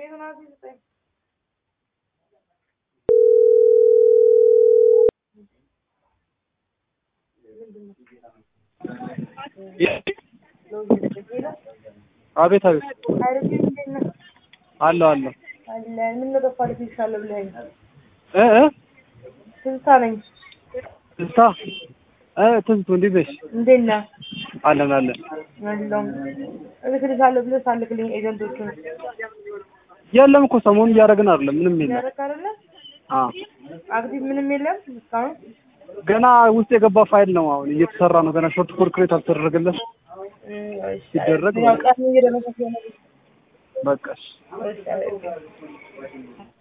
ዮናስ ስጠኝ። አቤት አቤት አይረፊ እንዴት ነህ? አለሁ አለሁ አለን ምን ነው ጠፋህ? ልትይሻለሁ ብለኸኝ እ እ ትዝታ ነኝ። ትዝታ እ ትዝቱ እንዴት ነሽ? እንዴት ነህ? አለን አለን አለሁ እልክልሻለሁ ብለህ ሳልክልኝ ኤጀንቶቹን የለም እኮ ሰሞኑን እያደረግን አይደለም ምንም የለም ያደረክ አይደለ? አ አክቲቭ ምንም የለም እስካሁን። ገና ውስጥ የገባ ፋይል ነው አሁን እየተሰራ ነው ገና ሾርት ኮድ ክሬት አልተደረገለት እም፣ እሺ፣ ሲደረግ ያው ቀን እየደረሰ ስለሆነ በቃ እሺ እሺ፣ አለኝ።